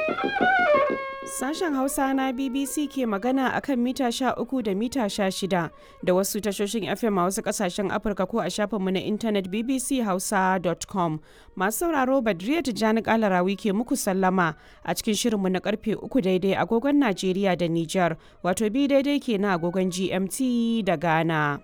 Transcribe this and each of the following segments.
Sashen Hausa na BBC ke magana a kan mita 13 da mita 16 da wasu tashoshin FM a wasu kasashen Afirka ko a shafinmu na intanet bbchausa.com. Masu sauraro Badriya Tijjani Kalarawi ke muku sallama a cikin shirinmu na karfe 3 daidai agogon Najeriya da Nijar, wato bi daidai ke na agogon GMT da Ghana.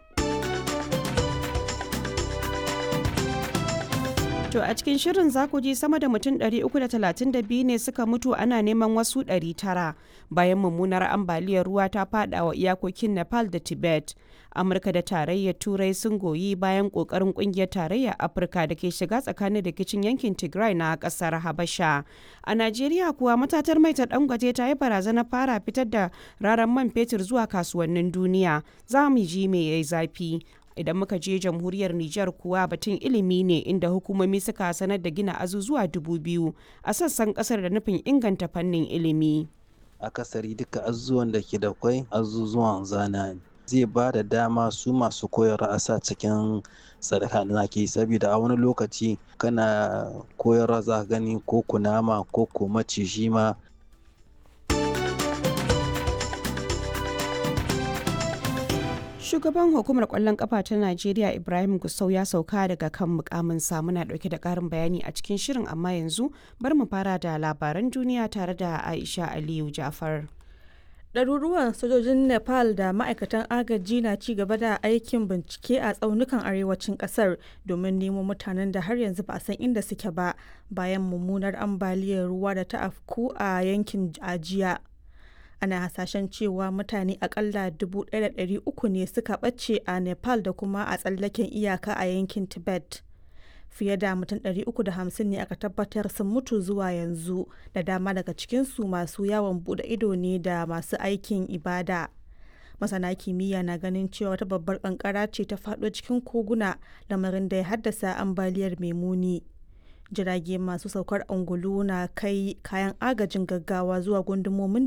To a cikin shirin za ku ji sama da mutum 332 ne suka mutu ana neman wasu 900 bayan mummunar ambaliyar ruwa ta fada wa iyakokin Nepal da Tibet. Amurka da tarayyar Turai sun goyi bayan kokarin kungiyar tarayyar Afirka da ke shiga tsakanin rikicin yankin Tigray na kasar Habasha. A Najeriya kuwa matatar mai ta Dangote ta yi barazana fara fitar da raran man fetur zuwa kasuwannin duniya. Za mu ji me yayi zafi. idan muka je jamhuriyar Nijar kuwa batun ilimi ne inda hukumomi suka sanar da gina azuzuwa dubu biyu a sassan kasar da nufin inganta fannin ilimi. Akasari duka azuzuwan da ke da kwai azuzuwan zana ne. Zai ba da dama su masu koyarwa a sa cikin sadaka da ke saboda a wani lokaci kana koyarwa za gani ko kunama ko ko maciji ma Shugaban hukumar kwallon kafa ta Najeriya Ibrahim Gusau ya sauka daga kan mukamin muna dauke da karin bayani a cikin shirin amma yanzu bar mu fara da labaran duniya tare da Aisha Aliyu Jafar. Ɗaruruwan sojojin Nepal da ma'aikatan agaji na ci gaba da aikin bincike a tsaunukan arewacin ƙasar domin nemo mutanen da har yanzu ba a san inda suke ba bayan mummunar ambaliyar ruwa da ta afku a yankin ajiya. ana hasashen cewa mutane akalla 1,300 ne suka ɓace a nepal da kuma a tsallaken iyaka a yankin tibet fiye da mutum 350 ne aka tabbatar sun mutu zuwa yanzu da dama daga cikinsu masu yawon bude ido ne da masu aikin ibada masana kimiyya na ganin cewa wata babbar kankara ce ta faɗo cikin koguna lamarin da ya haddasa ambaliyar mai muni jirage masu saukar angulu na kai kayan agajin gaggawa zuwa gundumomin